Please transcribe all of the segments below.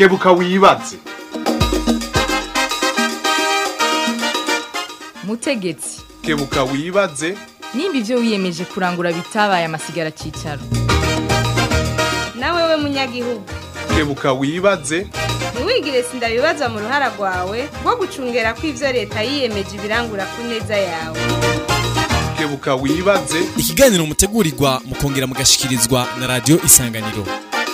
kebuka wibaze mutegetsi kebuka wibaze nimba ibyo wiyemeje kurangura bitabaye amasigara cyicaro nawe we munyagihugu kebuka wibaze ntiwigire sindabibaza mu ruhara rwawe rwo gucungera ko ibyo leta yiyemeje ibirangura ku neza yawe kebuka wibaze ikiganiro mutegurirwa mukongera mugashikirizwa na radiyo isanganiro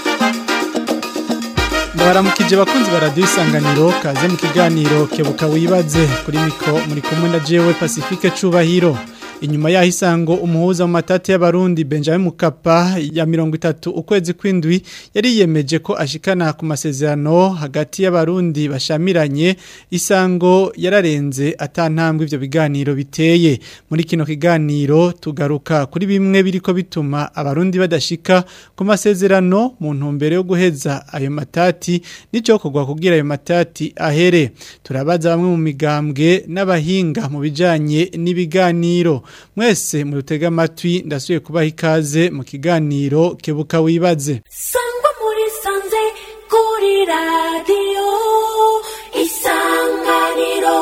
ndabaramukije bakunzi ba radiyo isanganiro kaze mu kiganiro kebuka wibaze kuri miko muri kumwe na jewe pacifique cubahiro inyuma yaho isango umuhuza mu matati y'abarundi Benjamin Mukapa ya mirongo itatu ukwezi kw'indwi yari yiyemeje ko ashikana ku masezerano hagati y'abarundi bashamiranye isango yararenze atantambwe ivyo biganiro biteye muri kino kiganiro tugaruka kuri bimwe biriko bituma abarundi badashika ku masezerano mu ntumbero yo guheza ayo matati nico kugwa kugira ayo matati ahere turabaza bamwe mu migambwe n'abahinga mu bijanye n'ibiganiro mwese murutega amatwi ndasubiye kubaha ikaze mu kiganiro kebuka wibaze sangwa muri sanze kuri radiyo isanganiro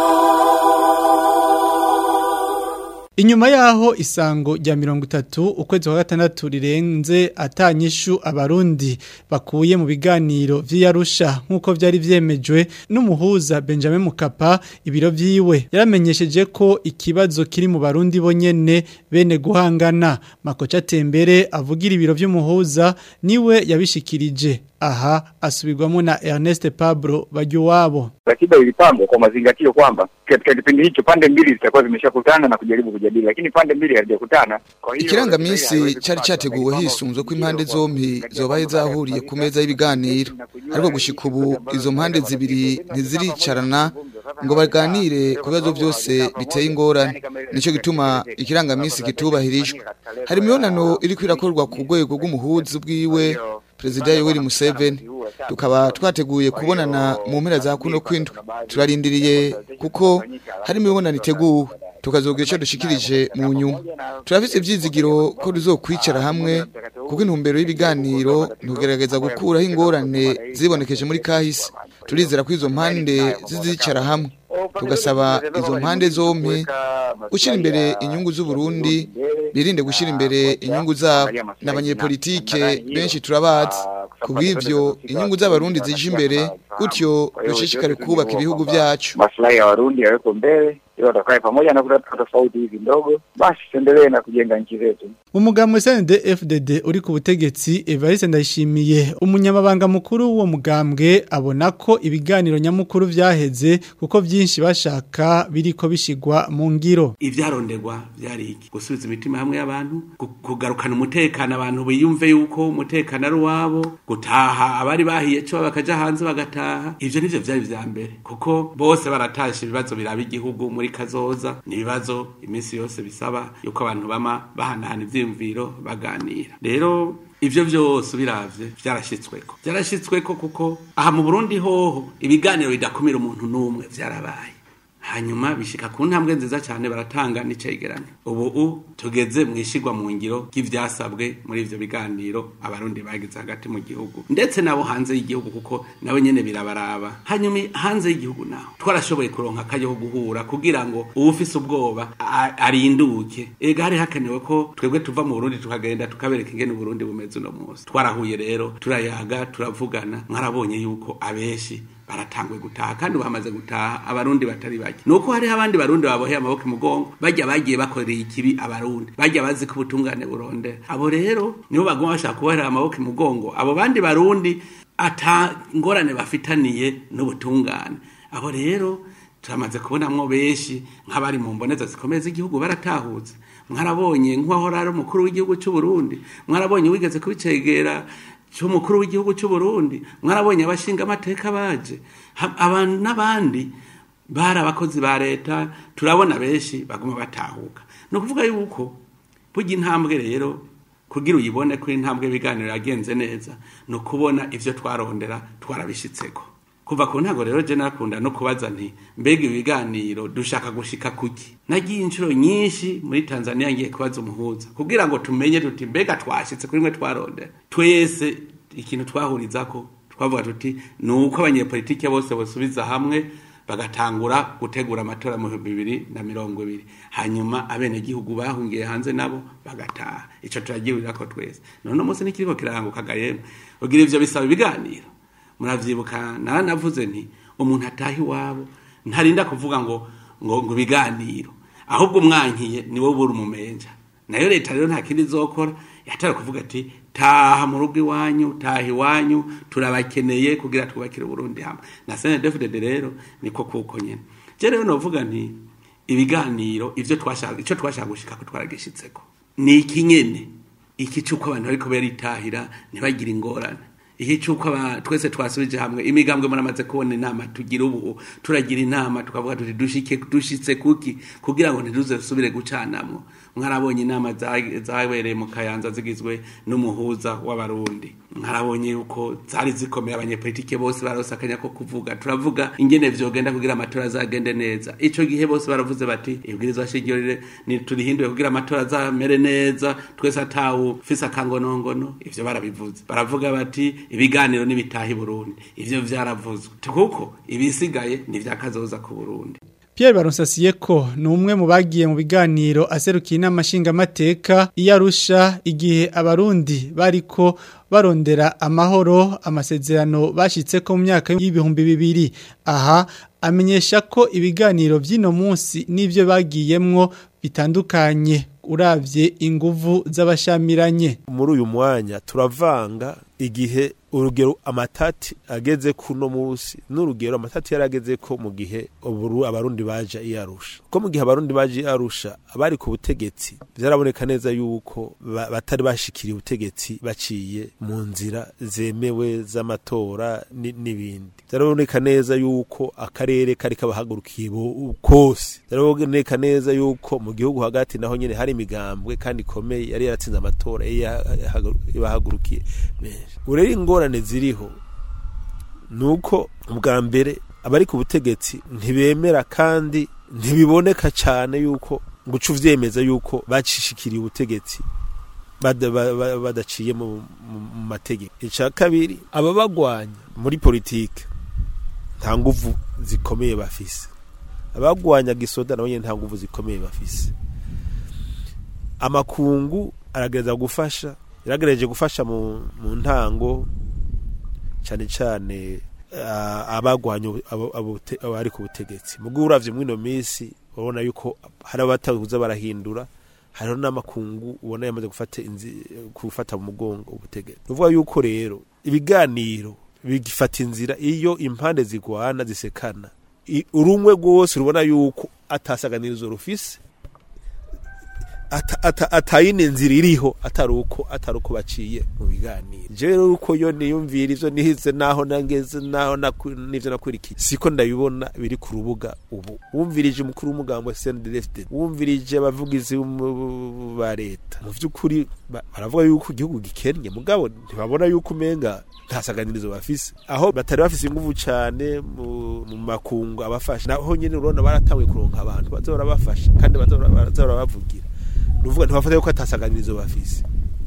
Inyuma yaho isango rya mirongo itatu ukwezi kwa gatandatu rirenze atanyishu abarundi bakuye mu biganiro vy'iyarusha nk'uko vyari vyemejwe n'umuhuza Benjamin Mukapa ibiro vyiwe yaramenyesheje ko ikibazo kiri mu barundi bonyene bene guhangana makoca tembere avugira ibiro vy'umuhuza niwe yabishikirije aha asubirwamo na Ernest Pablo Bajuwabo Ratiba ilipangwa kwa mazingatio kwamba katika kipindi hicho pande mbili zitakuwa zimeshakutana na kujaribu kujadili, lakini pande mbili hazijakutana. Kwa hiyo ikirangamisi cari categuwe hisunzwe ko impande zompi zobaye zahuriye ku meza y'ibiganiro ariko gushika ubu izo mpande zibiri ntiziricarana ngo baganire ku bibazo byose biteye ingorane nico gituma ikirangamisi kitubahirijwe hari imibonano iriko irakorwa ku rwego rw'umuhuzi bwiwe perezida yoweri museveni tukaba twateguye kubonana mu mpera za kuno kwindwi turarindiriye kuko hari imibonano iteguwe tukazogira icyo dushikirije mu nyuma turafise ivyizigiro ko tuzokwicara hamwe kuko intumbero y'ibiganiro ntugerageza gukuraho ingorane zibonekeje muri kahise turizera ko izo mpande zizicara hamwe tugasaba izo mpande zompi gushyira imbere inyungu z'uburundi birinde gushyira imbere inyungu zabo n'abanyepolitike benshi turabazi ku bw'ivyo inyungu z'abarundi zije imbere gutyo dushishikare kubaka ibihugu vyacu maslahi ya Warundi yaweko mbele ili watakae pamoja na kutatua tofauti hizi ndogo, basi tuendelee na kujenga nchi zetu. Umugambwe CND FDD uri ku butegetsi Evariste Ndayishimiye umunyamabanga mukuru w'uwo mugambwe abona ko ibiganiro nyamukuru vyaheze kuko vyinshi bashaka biriko bishigwa mu ngiro ivyaronderwa vyari iki gusubiza imitima hamwe y'abantu gu- kugarukana umutekano abantu biyumve yuko umutekano ari uwabo gutaha abari bahiye cyo bakaja hanze bagataha ivyo nivyo vyari vya mbere kuko bose baratashe ibibazo biraba igihugu muri kazoza ni ibibazo iminsi yose bisaba yuko abantu bama bahanahana ivyiyumviro baganira rero ivyo vyose biravye vyarashitsweko vyarashitsweko kuko aha mu Burundi hoho ibiganiro bidakumira umuntu n'umwe vyarabaye hanyuma bishika ku ntambwe nziza cyane baratanga n'icegeranyo ubu u tugeze mu ishigwa mu ngiro ry'ivyasabwe muri ivyo biganiro abarundi bagize hagati mu gihugu ndetse nabo hanze y'igihugu kuko nabo nyene birabaraba hanyuma hanze y'igihugu naho twarashoboye kuronka akayo ko guhura kugira ngo uwufise ubwoba a- arinduke ega hari hakenewe ko twebwe tuva mu Burundi tukagenda tukabereka ingene Burundi bumeze uno munsi twarahuye rero turayaga turavugana mwarabonye yuko abeshi baratangwe gutaha kandi bamaze gutaha abarundi batari bake nuko hariho abandi barundi baboheye amaboko imugongo bajya bagiye bakoreye ikibi abarundi bajya bazi ko ubutungane burondera abo rero nibo bagomba bashaka kubohera amaboko imugongo abo bandi barundi ata ngorane bafitaniye n'ubutungane abo rero turamaze kubonamwo benshi nk'abari mu mboneza zikomeye z'igihugu baratahutse mwarabonye nk'uwahora ari umukuru w'igihugu cy'u Burundi mwarabonye wigeze kubicegera cy'umukuru w'igihugu cy'u Burundi mwarabonye abashinga amateka baje Ha- abantu n'abandi bari abakozi ba leta turabona benshi baguma batahuka ni ukuvuga yuko burya intambwe rero kugira uyibone ko intambwe ibiganiro yagenze neza ni ukubona ivyo twarondera twarabishitseko kuva ku ntago rero je nakunda no kubaza nti mbega ibiganiro dushaka gushika kuki nagiye inshuro nyinshi muri Tanzania ngiye kubaza umuhuza kugira ngo tumenye tuti mbega twashitse kuri mwe twarondera twese ikintu twahurizako twavuga tuti ni uko abanyepolitike bose bosubiza hamwe bagatangura gutegura amatora mu bihumbi bibiri na mirongo ibiri hanyuma abenegihugu bahungiye hanze nabo bagataha ico turagirira ko twese none umunsi nikiriko kiranguka gayemwe ugira ivyo bisaba ibiganiro muravyibuka naranavuze nti umuntu ataha iwabo ntarinda kuvuga ngo ngo ngo ibiganiro ahubwo mwankiye ni wowe buri umumenja nayo leta rero nta kindi izokora yatara kuvuga ati taha mu rugo iwanyu taha iwanyu turabakeneye kugira twubakire uburundi hamwe na snedfdd rero niko kuko nyene je rero novuga nti ibiganiro ivyo twashaka ico twashaka gushika ko twaragishitseko ni iki nyene iki cuko abantu bariko baritahira ntibagire ingorane iki cuko aba- twese twasubije hamwe imigambwe muramaze kubona inama tugira ubu turagira inama tukavuga tuti dushike dushitse kuki kugira ngo ntiduze subire gucanamwo mwarabonye inama za- zabereye mu kayanza zigizwe n'umuhuza w'abarundi mwarabonye yuko zari zikomeye abanyepolitike bose barose akanya ko kuvuga turavuga ingene vyogenda kugira amatora azagende neza ico gihe bose baravuze bati ibwirizwa shingiro rire- ni turihinduye kugira amatora azamere neza twese atawu fise akangonongono ivyo barabivuze baravuga bati ibiganiro n'ibitaha i burundi ivyo vyaravuzwe kuko ibisigaye ni vyakazoza ku burundi Pierre Baronsasiye ko ni umwe mu bagiye mu biganiro aserukiye inama nshingamateka iyo arusha igihe abarundi bariko barondera amahoro amasezerano bashitse ko mu myaka y'ibihumbi bibiri aha amenyesha ko ibiganiro by'ino munsi n'ibyo bagiyemwo bitandukanye uravye inguvu z'abashamiranye muri uyu mwanya turavanga igihe urugero amatati ageze kuno munsi n'urugero amatati yarageze ko mu gihe uburu abarundi baje iyarusha ko mu gihe abarundi baje iyarusha abari ku butegetsi byaraboneka neza yuko ba- batari bashikiriye ubutegetsi baciye mu nzira zemewe z'amatora ni- n'ibindi byaraboneka neza yuko akarere kari kabahagurukiye bo- kose byaraboneka neza yuko mu gihugu hagati naho nyene hari imigambwe kandi ikomeye yari yaratsinze amatora yari yahagu- yabahagurukiye menshi urero ingorane ziriho nuko ubwa mbere abari ku butegetsi ntibemera kandi ntibiboneka cyane yuko guca uvyemeza yuko bacishikiriye ubutegetsi bada- ba- ba- badaciye mu mu- mu mategeko icya kabiri ababagwanya muri politike nta nguvu zikomeye bafise abagwanya gisoda nabo nyene nta nguvu zikomeye bafise amakungu aragereza gufasha yaragerageje gufasha mu, mu ntango cyane cyane ah, abagwanya ubu- abo- abo- abari ku butegetsi mugo uravye mwino minsi urabona yuko hari abatakuza barahindura hariho n'amakungu ubona yamaze gufata inzi gufata mu mugongo ubutegetsi uvuga yuko rero ibiganiro bigifata inzira iyo impande zigwana zisekana I- urumwe rwose rubona yuko atasaganirizo rufise ata- ata- atayine nzira iriho atari uko atari uko baciye mu biganiro je rero uko yo niyumvira ivyo nihize naho nangeze naho naku- n'ivyo nakurikiye siko ndabibona biri ku rubuga ubu wumvirije umukuru w'umugambo CNDD-FDD wumvirije abavugizi b'umu- ba leta mu vy'ukuri ba- baravuga yuko igihugu gikennye mugabo ntibabona yuko umenga nta saganirizo bafise aho batari bafise inguvu cane mu mu makungu abafasha naho nyene urabona baratanguye kuronka abantu bazora bafasha kandi bazora bazora bavugira nuvuga ntibafata yuko atasaganirizo bafise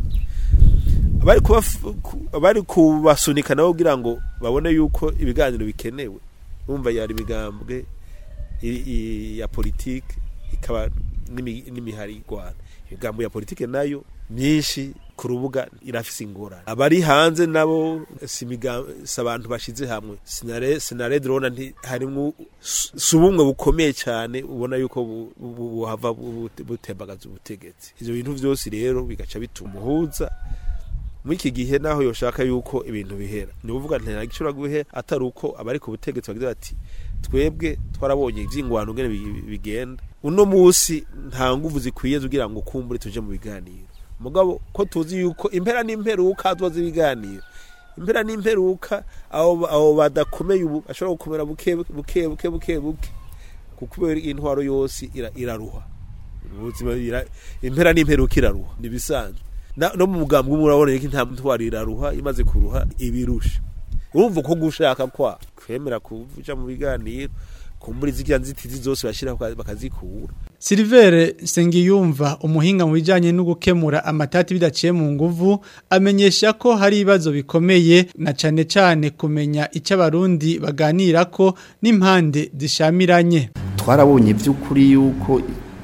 abari kubaf- ku- abari kubasunika nabo kugira ngo babone yuko ibiganiro bikenewe bumva yari imigambwe i- i- ya politike ikaba n'imi- n'imihari igwana imigambo ya politike nayo myinshi ku rubuga irafise ingorane abari hanze nabo si imiga- si abantu bashize hamwe sinare sinare drone nti harimwo s- si ubumwe bukomeye cyane ubona yuko bu- bu- buhava bu- butembagaza ubutegetsi ivyo bintu vyose rero bigaca bituma umuhuza muri iki gihe naho yoshaka yuko ibintu bihera ni ukuvuga nta gishobora guhe atari uko abari ku butegetsi bagize bati twebwe twarabonye ivyingwano ngene bi- bigenda uno musi nta nguvu zikwiye kugira ngo kumbure tuje mu biganiro mugabo ko tuzi yuko impera n'imperuka tubaza ibiganiro impera n'imperuka abo abo badakomeye ubu ashobora gukomera buke buke buke buke buke kuko intwaro yose ira- iraruha ubuzima ira- impera n'imperuka iraruha nibisanzwe Na- no mu mugambwe umwe urabona ko nta ntwaro iraruha imaze kuruha ibirusha urumva ko gushaka kwa kwemera kuja mu biganiro kumbura izirya nzitizi zose bashira bakazikura Silver Sengiyumva umuhinga mu bijanye no gukemura amatati bidaciye mu nguvu amenyesha ko hari ibibazo bikomeye na cane cane kumenya icyo abarundi baganira ko n'impande zishamiranye twarabonye by'ukuri yuko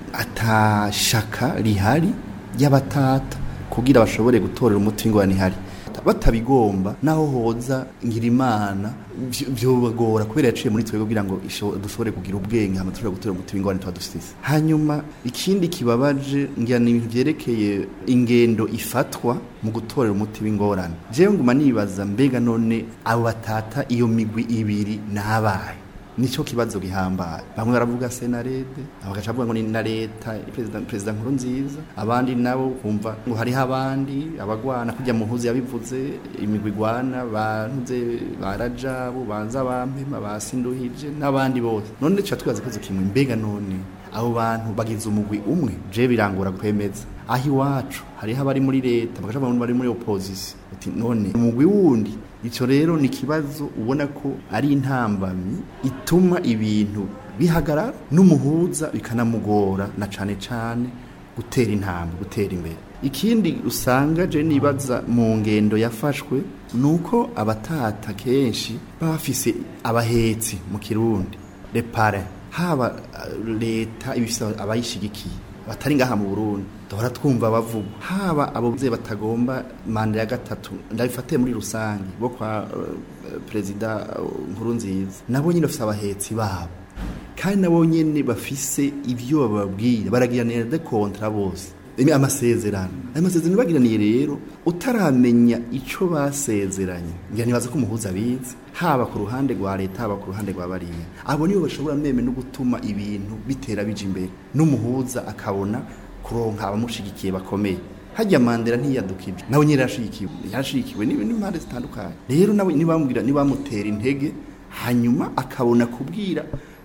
atashaka rihari y'abatata kugira bashobore gutorera umuti w'ingorane ihari batabigomba naho hoza ngirimana byobagora kubera yaciye muri twebwe kugira ngo dushobore kugira ubwenge hama dushobore gutera umuti w'ingorane tuba dufite hanyuma ikindi kibabaje ngira ni ibintu vyerekeye ingendo ifatwa mu gutorera umuti w'ingorane jewe nguma nibaza mbega none abo batata iyo migwi ibiri nabaye nico kibazo gihambaye bamwe baravuga senarede abagaca bavuga ngo ni na leta perezida perezida nkuru nziza abandi nabo kumva ngo hariho abandi abagwana kujya mu ntuzi yabivuze imigwi igwana bantuze barajabu banza bampema basinduhije n'abandi bose none tuba twibaza ikibazo kimwe mbega none abo bantu bagize umugwi umwe je birangora kwemeza aho iwacu hariho abari muri leta bagaca bavuga bari muri opposition uti none umugwi wundi ico rero ni kibazo ubona ko ari intambamyi ituma ibintu bihagarara n'umuhuza bikanamugora na cane cane gutera intambwe gutera imbere ikindi usanga je nibaza mu ngendo yafashwe nuko abatata kenshi bafise abahetsi mu kirundi repare haba leta ibifise abayishigikiye batari ngaha mu Burundi duhora twumva bavuga haba abo bye batagomba manda ya gatatu ndabifatiye muri rusange bo kwa uh, perezida nkuru uh, nziza nabo nyine bafise abahetsi babo kandi nabo nyene bafise ivyo bababwira baragiranira de kontra bose amasezerano ayo masezerano bagiraniye rero utaramenya ico basezeranye ngira nibaza ko umuhuza abizi haba ku ruhande rwa leta haba ku ruhande rwa bariya abo nibo bashobora meme no gutuma ibintu bitera bija imbere n'umuhuza akabona kuronka abamushigikiye bakomeye hajya mandela ntiyadukije nawe nyine yarashigikiwe yarashigikiwe n'impande zitandukanye rero nawe nibamubwira nibamutera intege hanyuma akabona kubwira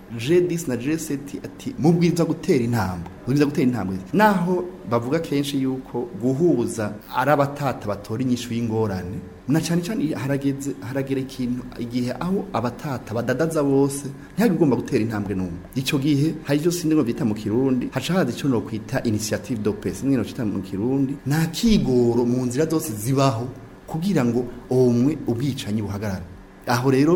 J10 na J7 ati mubwiza gutera intambwe mubwiza gutera intambwe naho bavuga kenshi yuko guhuza ari abatata batora inyishu y'ingorane na cyane cyane harageze haragera ikintu igihe aho abatata badadaza bose ntihagomba gutera intambwe n'umwe icyo gihe hari ibyo sindi ngo bita mu kirundi haca haza icyo no kwita initiative de paix simwe no cita mu kirundi nta kigoro mu nzira zose zibaho kugira ngo umwe ubwicanyi buhagarare aho rero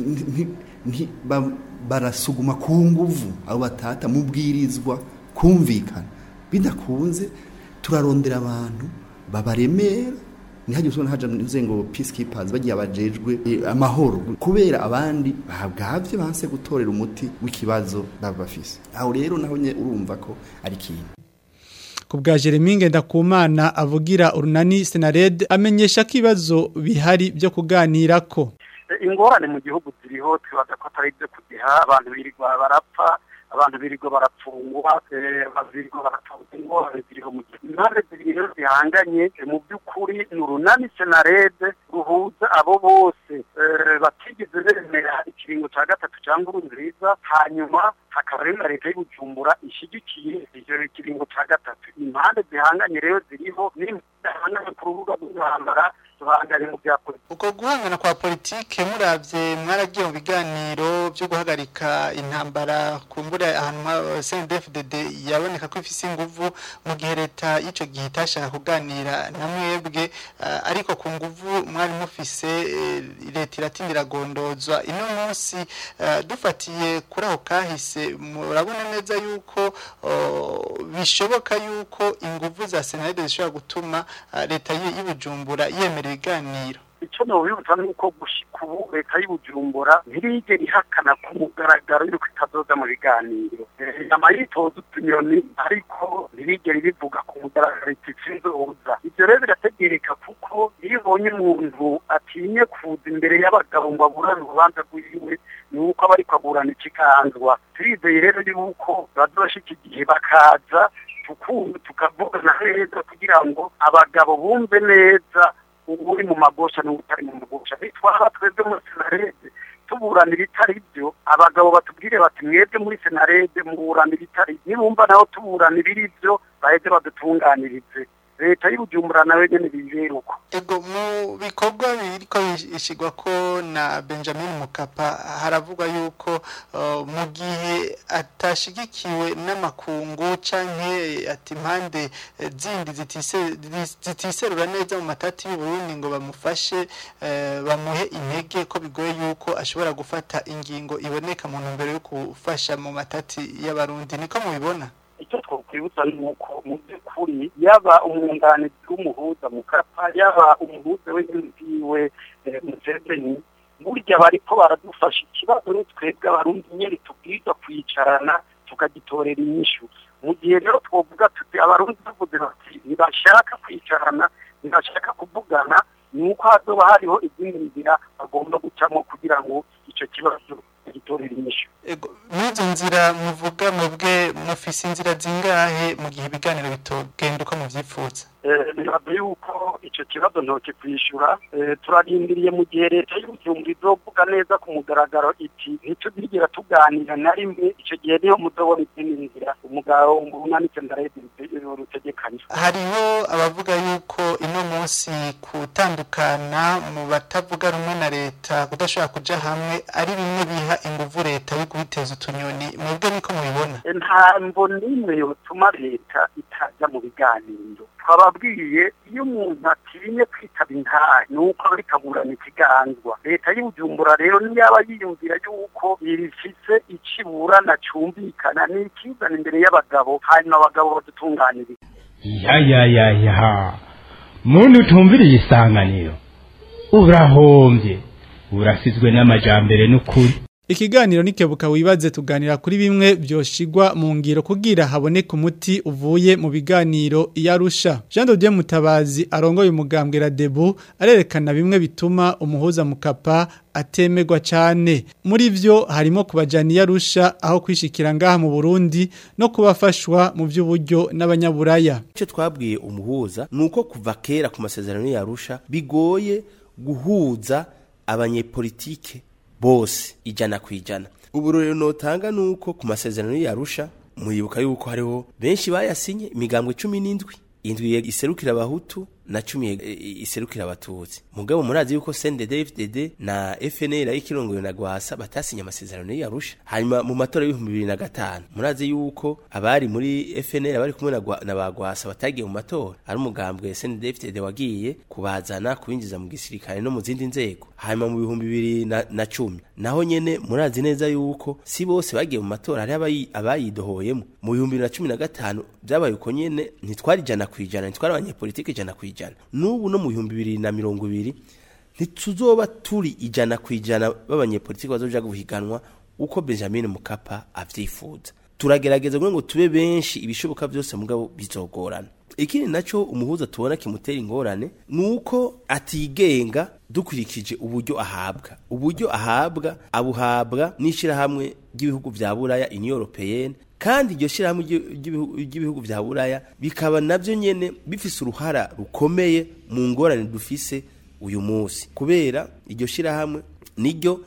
barasuguma ku nguvu abo batata mubwirizwa kumvikana bidakunze turarondera abantu babaremera ntihagire usubira haja nze ngo peacekeepers bagiye abajejwe amahoro kubera abandi babwavye banse gutorera umuti w'ikibazo baba bafise aho rero naho nye urumva ko ari kintu ku bwa Jeremy Ngendakumana avugira urunani Senared amenyesha ko ibibazo bihari byo kuganira ko ingorane mu gihugu ziriho twibaza ko atari ibyo kugiha abantu birirwa barapfa abantu birirwa barapfungwa abantu birirwa barapfungwa ingorane ziriho mu gihugu impande zibiri rero zihanganye mu by'ukuri ni urunani senarede ruhuza abo bose batigeze bemera ikiringo cya gatatu cyangwa urunziza hanyuma hakaba rero na leta y'ubujumbura ishyigikiye icyo kiringo cya gatatu impande zihanganye rero ziriho n'imihangane ku rubuga rw'intambara duhangane mu bya politiki uko guhangana kwa politike muravye mwaragiye mu biganiro byo guhagarika intambara kumbura ahantu CNDFDD yaboneka ko ifise inguvu mu gihe leta y'ico gihe itashaka kuganira na mwebwe uh, ariko ku nguvu mwari mufise uh, leta iratindira gondozwa ino munsi uh, dufatiye kuri aho kahise murabona neza yuko bishoboka yuko inguvu za Senade zishobora gutuma leta y'Ibujumbura yemera ibiganiro icyo nobibutsa ni uko gushika ubu leta y'ubujumbura ntirigera ihakana ku mugaragaro yuko itazoza mu biganiro yama yitoza utunyoni ariko ntirigera ibivuga ku mugaragaro iti sinzoza ibyo rero birategereka kuko iyo ubonye umuntu atinye kuza imbere y'abagabo ngo aburane urubanza rwiwe ni uko aba ariko aburana ikiganzwa turizeye rero yuko bazoshika igihe bakaza tukavugana neza kugira ngo abagabo bumve neza uri mu magosha n'utari mu magosha bitwara twebwe muri senarede tuburana ibitari byo abagabo batubwire bati mwebwe muri senarede muburana ibitari nibumva naho tuburana ibiri byo baheze badutunganirize leta y'ubujumbura nawe nyene bibera uko ego mu bikorwa biriko bishigwa ko na Benjamin Mukapa haravugwa yuko uh, mu gihe atashigikiwe n'amakungu canke ati impande eh, zindi zitise- zitiserura neza mu matati y'u Burundi ngo bamufashe eh, bamuhe intege ko bigoye yuko ashobora gufata ingingo iboneka mu ntumbero yo gufasha mu matati y'abarundi niko mubibona icyo twokwibutsa ni uko mu by'ukuri yaba umwunganizi w'umuhuza mukapa yaba umuhuza w'inziwe museveni burya bariko baradufasha ikibazo ni twebwe abarundi nyeri tubwirizwa kwicarana tukagitorera inyishu mu gihe rero twovuga tuti abarundi bavuze bati ntibashaka kwicarana ntibashaka kuvugana ni uko hazoba hariho izindi nzira bagomba gucamo kugira ngo icyo kibazo gitorera inyishu ego n'izo nzira muvuga mwebwe mufise inzira zingahe mu gihe ibiganiro bitogenda uko muvyifuza bibaza yuko icyo kibazo ntoki kwishyura turarindiriye mu gihe leta y'ubujumbura izovuga neza ku mugaragaro iti ntituzigera tuganira na rimwe icyo gihe niho muzobona izindi nzira umugabo umanitse ndarebe rutegekanye hariho abavuga yuko ino munsi gutandukana mu batavuga rumwe na leta kudashobora kuja hamwe ari bimwe biha inguvu leta yo kubiteza utunyoni mwebwe niko mubibona nta mvo n'imwe yotuma leta itajya mu biganiro twababwiye iyo umuntu atinye kwitaba intahe ni uko aba rikaburana ikiganzwa leta y'ubujumbura rero niyaba yiyumvira yuko irifise ikiburana cyumvikana ni ikizana imbere y'abagabo hanyuma abagabo badutunganiriza ya ya ya ya muntu utumviriye isanganiro urahombye urasizwe n'amajambere n'ukuri Ikiganiro nikebuka wibaze tuganira kuri bimwe byoshigwa mu ngiro kugira haboneke umuti uvuye mu biganiro yarusha. Jean Dodier Mutabazi arongoye umugambwe Radebu arerekana bimwe bituma umuhuza mukapa atemegwa cyane. Muri vyo harimo kubajana yarusha aho kwishikira ngaha mu Burundi no kubafashwa mu by'uburyo n'abanyaburaya. Icyo twabwiye umuhuza nuko kuva kera ku masezerano yarusha bigoye guhuza abanyepolitike bose ijana ku ijana ubu rero notanga nuko ku masezerano yarusha muribuka yuko hariho benshi bayasinye imigambwe cumi n'indwi indwi iserukira abahutu na cumi iserukira abatutsi mugabo murazi yuko CNDD-FDD na FNL y'ikirongoyo na Gwasa batasinye amasezerano yarusha hanyuma mu matora y'ibihumbi bibiri na gatanu murazi yuko abari muri FNL bari kumwe na ba Gwasa batagiye mu matora ari umugambwe CNDD-FDD wagiye kubazana kubinjiza mu gisirikare no mu zindi nzego hanyuma mu bihumbi bibiri na, na cumi naho nyene murazi neza yuko si bose bagiye mu matora hari abayidohoyemo mu bihumbi bibiri na cumi na gatanu byabaye uko nyene ntitwari ijana ku ijana ntitwari abanyepolitike ijana ku ijana n'ubu no mu bihumbi bibiri na mirongo ibiri ntituzoba turi ijana ku ijana b'abanyepolitiki bazoja guhiganwa uko benjamin mukapa avyifuza turagerageza ngo tube benshi ibishoboka byose mugabo bizogorana ikindi naco umuhuza tubona kimutera ingorane nuko atigenga dukurikije uburyo ahabwa uburyo ahabwa abuhabwa n'ishirahamwe ry'ibihugu vya buraya union européenne kandi iryo shirahamwe ry'ibihugu vya buraya bikaba navyo nyene bifise uruhara rukomeye mu ngorane dufise uyu munsi kubera iryo shirahamwe niryo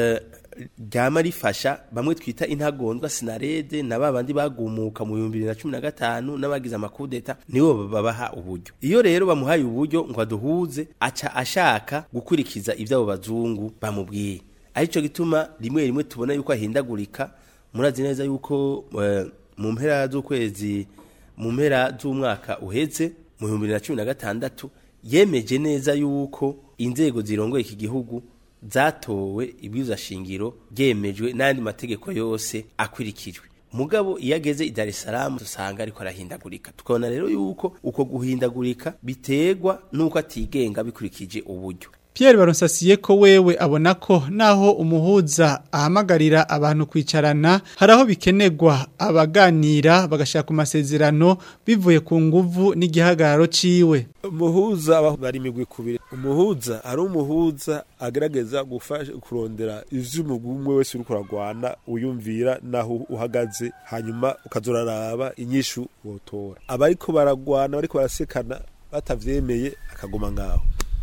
ryama rifasha bamwe twita intagondwa sinarede na babandi bagumuka mu bihumbi bibiri na cumi na gatanu n'abagize amakudeta nibo babaha uburyo iyo rero bamuhaye uburyo ngo aduhuze aca ashaka gukurikiza ivy'abo bazungu bamubwiye arico gituma rimwe rimwe tubona yuko ahindagurika murazi neza yuko mu mpera z'ukwezi mu mpera z'umwaka uheze mu bihumbi bibiri na cumi na gatandatu yemeje neza yuko inzego zirongoye iki gihugu zatowe ibwirizwa shingiro ryemejwe n'andi mategeko yose akurikijwe mugabo iyo ageze i Dar es Salaam dusanga ariko arahindagurika tukabona rero yuko uko guhindagurika biterwa n'uko atigenga bikurikije uburyo Pierre Baronsasiye ko wewe abona ko naho umuhuza ahamagarira abantu kwicarana haraho bikenegwa abaganira bagashaka amasezerano bivuye ku nguvu n'igihagararo ciwe umuhuza bari migwi kubiri umuhuza ari umuhuza agerageza gufasha kurondera ivy'umugumwe wese uri kuragwana uyumvira naho uhagaze hanyuma ukazoraraba inyishu wotora abariko baragwana bariko barasekana batavyemeye akaguma ngaho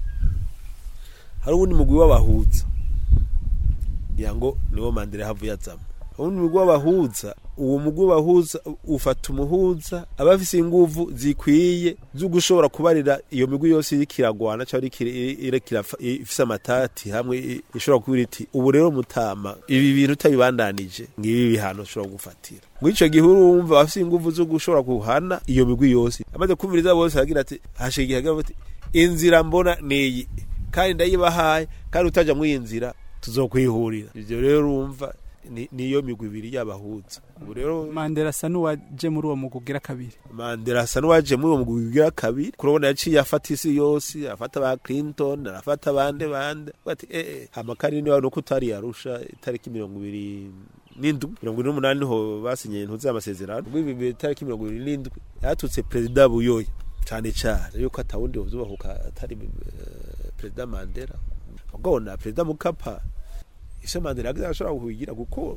hari ubundi mugwi w'abahuza ngira ngo niwo mandela havuye azamo ubundi mugwi w'abahuza uwo mugwi bahuza ufata umuhuza aba afise inguvu zikwiye zo gushobora kubarira iyo migwi yose iriko iragwana cyangwa iriko iri- iriko irafa- ifise amatati hamwe i- ishobora kuba iti ubu rero mutama ibi bintu utabibandanije ngibi bihano ushobora gufatira muri ico gihe urumva afise inguvu zo gushobora guhana iyo migwi yose amaze kumviriza bose aragira ati hashize igihe agira ati inzira mbona niyi kandi ndayibahaye kandi utaja muri iyi nzira tuzokwihurira ivyo rero urumva ni- niyo migwi ibiri y'abahuza ubu rero Mandela asa n'uwaje muri uwo mugwi ugira kabiri mandela asa n'uwaje muri uwo mugwi ugira kabiri kurabona yaciye afata isi yose afata ba clinton arafata bande bande ati eh eh amakari niba nuko utari yarusha itariki mirongo ibiri n'indwi mirongo ine n'umunani niho basinye intuzi y'amasezerano ubwo ibi itariki mirongo ibiri n'indwi yatutse perezida buyoya cyane cyane yuko atawundi wuzubahuka atari eh, perezida mandela ubwona perezida mukapa ise mandela yagize ashobora kuhigira kuko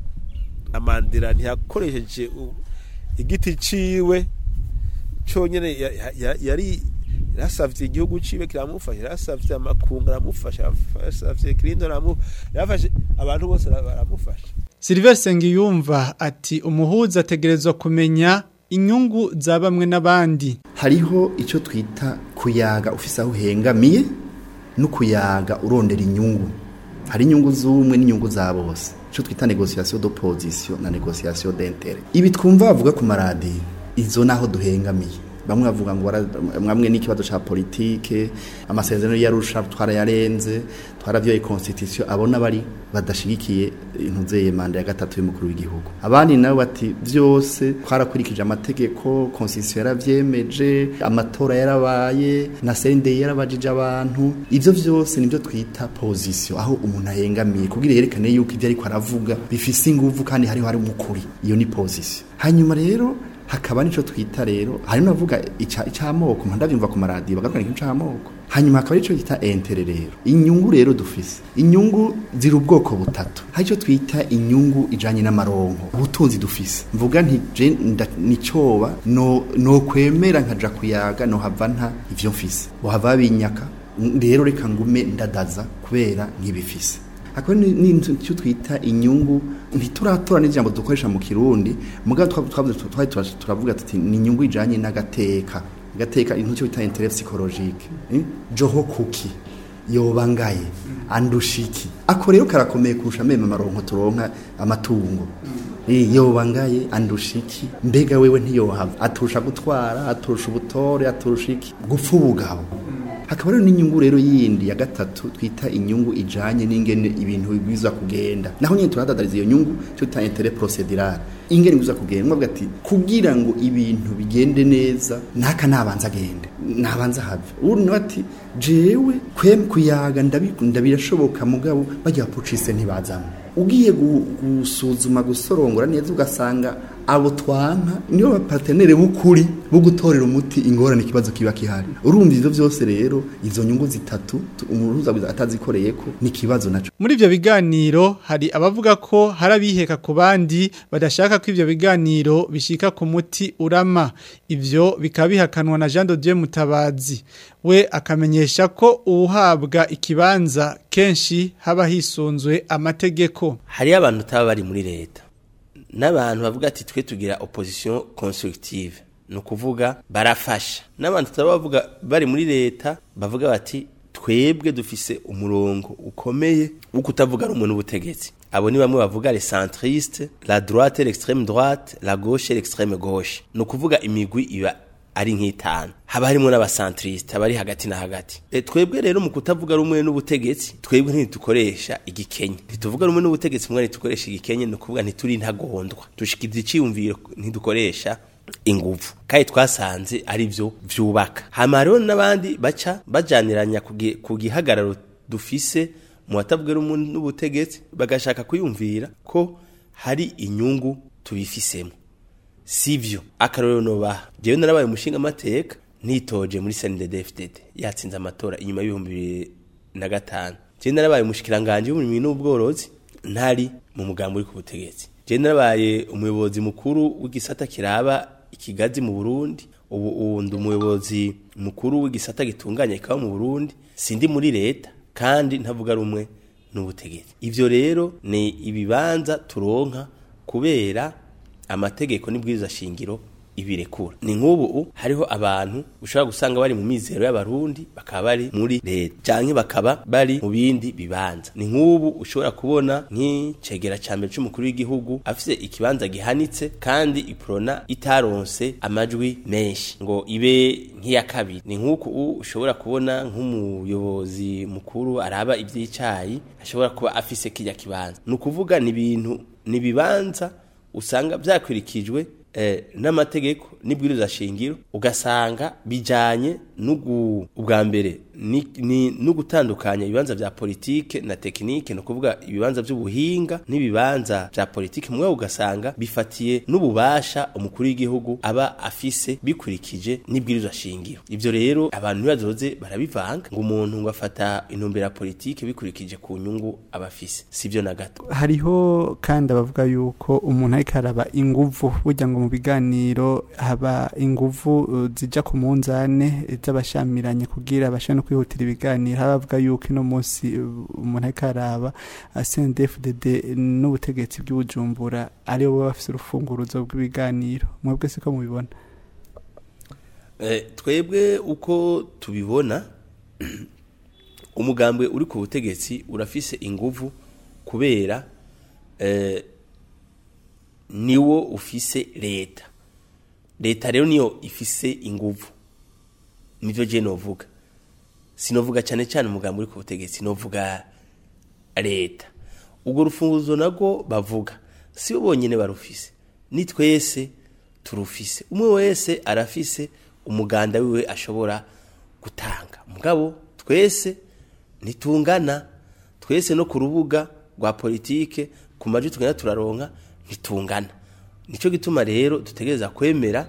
na mandela ntiyakoresheje u- igiti ciwe cyonyine ya- ya- ya- yari yarasavye igihugu ciwe kiramufasha yarasavye amakungu aramufasha yarasavye clinton aramu- yarafashe abantu bose bara- baramufasha Silver Sengiyumva ati umuhuza ategerezwa kumenya inyungu za bamwe n'abandi hariho icyo twita kuyaga ufise aho uhengamiye no kuyaga urondera inyungu hari inyungu z'umwe n'inyungu za bose icyo twita negociation d'opposition na negociation d'intérêt ibi twumva bavuga ku maradiyo izo naho duhengamiye bamwe bavuga ngo wara- mwamwe n'ikibazo ca politike amasezerano yarusha twarayarenze twaravyoye constitution abona bari badashigikiye intuzeye manda ya gatatu y'umukuru w'igihugu abandi nabo bati vyose twarakurikije amategeko constitution yaravyemeje amatora yarabaye na sende yarabajije abantu ivyo vyose nivyo twita position aho umuntu ahengamiye kugira yerekane yuko ivyo ariko aravuga bifise inguvu kandi hariho hari umukuri iyo ni position hanyuma rero hakaba nico twita rero hari navuga ica icamoko ndavyumva ku maradiyo bagarukana ikintu c'amoko hanyuma hakaba ico twita entere rero inyungu rero dufise inyungu ziri ubwoko butatu hari ico twita inyungu ijanye n'amaronko ubutunzi dufise mvuga nti je nda- nicoba no no kwemera nkaja kuyaga no hava nta ivyo mfise bohava binyaka rero reka ngume ndadaza kubera nk'ibifise akaba ni ni icyo twita inyungu ntituratora n'ijambo dukoresha mu kirundi mugabo twa- twavuze tu- twari tura- turavuga tuti ni inyungu ijanye n'agateka agateka icyo bita intérêt psychologique eh? joho kuki yoba ngaye andushiki ako rero karakomeye kurusha meme amaronko turonka amatungo Eh, yoba ngaye andushiki mbega wewe ntiyohava aturusha gutwara aturusha ubutore aturusha iki gupfa ubugabo hakaba rero n'inyungu rero yindi ya gatatu twita inyungu ijanye n'ingene ibintu bibwirizwa kugenda naho nyine turadadariza iyo nyungu cyo twita intérêt procédural ingene bibwirizwa kugenda mwavuga ati kugira ngo ibintu bigende neza naka nabanza agende nabanza have ubu nawe ati jewe kwem kuyaga ndabikunda birashoboka mugabo bajya bapucise ntibazamo ugiye gu- gusuzuma gusorongora neza ugasanga abo twanka nibo bapatenere b'ukuri bo gutorera umuti ingorane ikibazo kiba kihari urumva ivyo vyose rero izo nyungu zitatu tu- umuhuza atazikoreye ko ni ikibazo naco Muri ivyo biganiro hari abavuga ko hari abiheka ku bandi badashaka ko ivyo biganiro bishika ku muti urama. Ivyo bikaba bihakanwa na Jean de Dieu Mutabazi. We akamenyesha ko uwuhabwa ikibanza kenshi haba hisunzwe amategeko. hariyo abantu utaba bari muri leta n'abantu bavuga ati twe tugira opposition constructive ni ukuvuga barafasha n'abantu tutaba bavuga bari muri leta bavuga bati twebwe dufise umurongo ukomeye wo kutavuga rumwe n'ubutegetsi abo ni bamwe bavuga les centristes la droite l'extrême droite la gauche l'extrême gauche ni ukuvuga imigwi iba ari nk'itanu haba harimo n'abasantriste abari hagati na hagati e, twebwe rero mu kutavuga rumwe n'ubutegetsi twebwe ntitukoresha igikenye ntituvuga rumwe n'ubutegetsi mwe ntitukoresha igikenye ni ukuvuga ntituri ntagondwa dushikiriza iciyumviro ntidukoresha inguvu kandi twasanze ari byo vyubaka hama rero n'abandi baca bajaniranya ku gi- ku gihagararo dufise mu batavuga rumwe n'ubutegetsi bagashaka kwiyumvira ko hari inyungu tubifisemo sivyo akarorero nobaha jewe narabaye umushinga amateka nitoje muri CNDD-FDD yatsinze amatora inyuma y'ibihumbi bibiri na gatanu jewe narabaye umushikiranganje w'uburimyi n'ubworozi ntari mu mugambi uri ku butegetsi jewe narabaye umuyobozi mukuru w'igisata kiraba ikigazi mu Burundi ubu ubu ndi umuyobozi mukuru w'igisata gitunganya ikawa mu Burundi sindi muri leta kandi ntavuga rumwe n'ubutegetsi ivyo rero ni ibibanza turonka kubera amategeko n'ibwiriza shingiro ibirekura ni nk'ubu hariho abantu ushobora gusanga bari mu mizero y'abarundi bakaba bari muri leta canke bakaba bari mu bindi bibanza ni nk'ubu ushobora kubona nk'icegera ca mbere c'umukuru w'igihugu afise ikibanza gihanitse kandi iprona itaronse amajwi menshi ngo ibe nk'iya kabiri ni nk'uku ushobora kubona nk'umuyobozi mukuru araba ivy'icayi ashobora kuba afise kirya kibanza ni ukuvuga ni ibintu ni ibibanza usanga vyakurikijwe eh, n'amategeko n'ibwiriza shingiro ugasanga bijanye n'ugu ubwa mbere ni, ni n'ugutandukanya ibibanza vya politike na tekinike no kuvuga ibibanza vy'ubuhinga n'ibibanza vya politike mwe ugasanga bifatiye n'ububasha umukuru w'igihugu aba afise bikurikije n'ibwiriza shingiro ivyo rero abantu ntibazoze barabivanga ngo umuntu ngo afata intumbero ya politike bikurikije ku nyungu aba afise sivyo na gato hariho kandi abavuga yuko umuntu ariko araba inguvu burya ngo mu biganiro haba inguvu uh, zija ku munzane z'abashamiranye kugira bashobore no kwihutira ibiganiro habavuga yuko ino munsi uh, umuntu ariko araba uh, CNDD-FDD n'ubutegetsi bw'ubujumbura aribo baba bafise urufunguruzo rw'ibiganiro mwebwe siko mubibona Eh, twebwe uko tubibona umugambwe uri ku butegetsi urafise inguvu kubera eh, niwo ufise leta leta rero niyo ifise inguvu nivyo je novuga sinovuga cyane cyane umugambi uri ku butegetsi novuga leta ubwo rufunguzo nabwo bavuga si bo bonyine barufise ni twese turufise umwe wese arafise umuganda wiwe ashobora gutanga mugabo twese ntitungana twese no ku rubuga rwa politike ku majwi tugenda turaronka ntitungana nicyo gituma rero dutegereza kwemera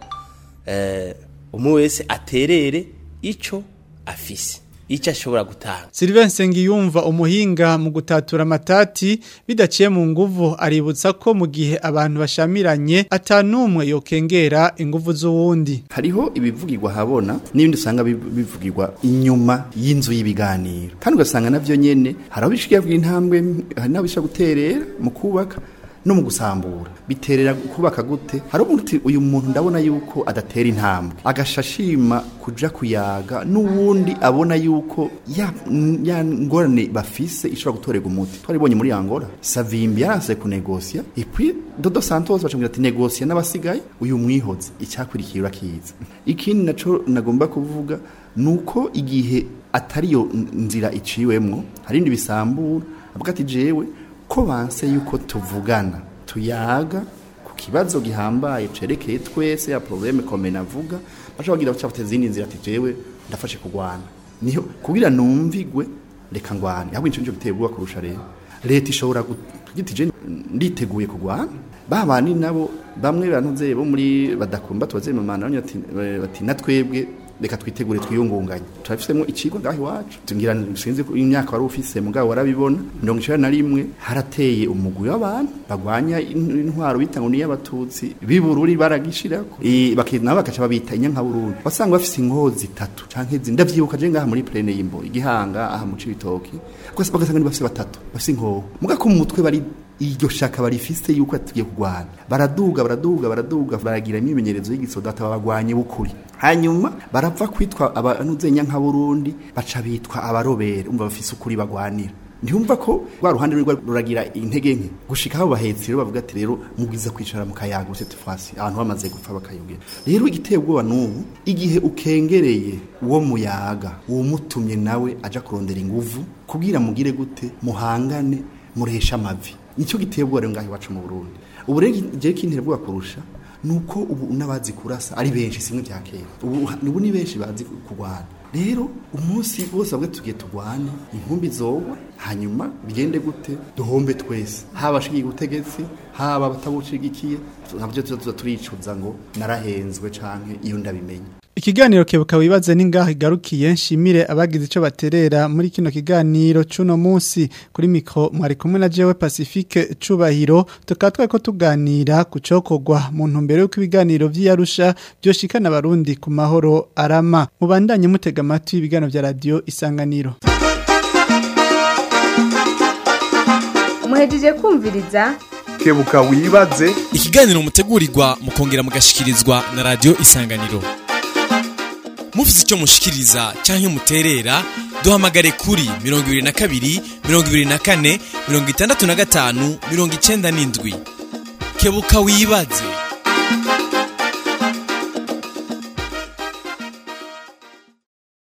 eh, umwe wese aterere ico afise icyo ashobora gutanga Sylvain Sengiyumva umuhinga mu gutatura amatati bidaciye mu nguvu aributsa ko mu gihe abantu bashamiranye atanumwe yokengera inguvu z'uwundi hariho ibivugirwa habona n'ibindi usanga biv- bivugirwa inyuma y'inzu y'ibiganiro kandi ugasanga navyo nyene hari aho bishikiye intambwe hari n'aho bisha guterera mu kubaka no mu gusambura biterera kubaka gute hari umuntu uti uyu muntu ndabona yuko adatera intambwe agashashima kuja kuyaga n'uwundi abona yuko ya, ya ngorane bafise ishobora gutorerwa umuti twaribonye muri Angola Savimbi yaranse kunegosia et puis Dodo Santos bacambira ati negosia n'abasigaye uyu mwihoze icyakurikiye urakiza ikindi naco nagomba kuvuga nuko igihe atari yo nzira iciwemwo hari indi bisambura avuga ati jewe ko banse yuko tuvugana tuyaga ku kibazo gihambaye cerekeye twese ya probleme kome navuga baca bagira bacafite izindi nzira ati jewe ndafashe kugwana niho kugira numvigwe reka ngwane ahubwo nico nico giteye ubwoba kurusha rero leta ishobora kugira je nditeguye kugwana babandi nabo bamwe bantuze bo muri badakumba tubaze mu mana bati bati natwebwe reka twitegure twiyungunganye turafisemo ikigo ngaho iwacu tungira sinzi ko imyaka wari ufise mugabo warabibona mirongo icenda na rimwe harateye umugwi w'abantu bagwanya in- intwaro bita ngo niy'abatutsi b'ibururi baragishirako Eh, baki- nabo bakaca babita inyankaburundi wasanga bafise inkozi zitatu canke zindi ndavyibuka je ngaha muri plene y'imbo igihanga aha mu cibitoki rwose bagasanga ni bafise batatu bafise inkoho muga ko mu mutwe bari iryo shaka barifise yuko tugiye kurwana baraduga baraduga baraduga baragira imyimenyerezo y'igisodata babagwanye bukuri hanyuma barapfa kwitwa abanuzenya nka Burundi baca bitwa abarobere umva bafise ukuri bagwanira ntiyumva ko rwa ruhande rwa ruragira intege nke gushika aho bahetsi rero bavuga ati rero mubwiza kwicara mu kayaga cette fois abantu bamaze gupfa bakayogera rero igiteye ubwoba n'ubu igihe ukengereye uwo muyaga uwo mutumye nawe aja kurondera inguvu kugira mugire gute muhangane muresha amavi nicyo giteye ubwoba rero ngaho iwacu mu Burundi ubu rero igihe kintera ubwoba kurusha nuko ubu n'abazi kurasa ari benshi simwe bya kera ubu ubu ni benshi bazi kurwana rero umunsi bose bamwe tugiye turwane inkumbi zogwa hanyuma bigende gute duhombe twese haba ashigiye ubutegetsi haba abatabucigikiye nabyo tuza turicuza ngo narahenzwe canke iyo ndabimenye Ikiganiro kebuka wibaze ningaho igarukiye nshimire abagize ico baterera muri kino kiganiro cuno munsi kuri mikro mwari kumwe na jewe Pacifique cubahiro tukatwa ko tuganira kucokogwa mu ntumbero y'uko ibiganiro vy'Arusha byoshikana abarundi ku mahoro arama mubandanye mutega amatwi ibiganiro vya radio isanganiro muhejeje kumviriza kebuka wibaze ikiganiro mutegurirwa mukongera mugashikirizwa na radio isanganiro mufite icyo mushikiriza cyangwa muterera duhamagare kuri mirongo ibiri na kabiri mirongo ibiri na kane mirongo itandatu na gatanu mirongo icyenda n'indwi kebuka wibaze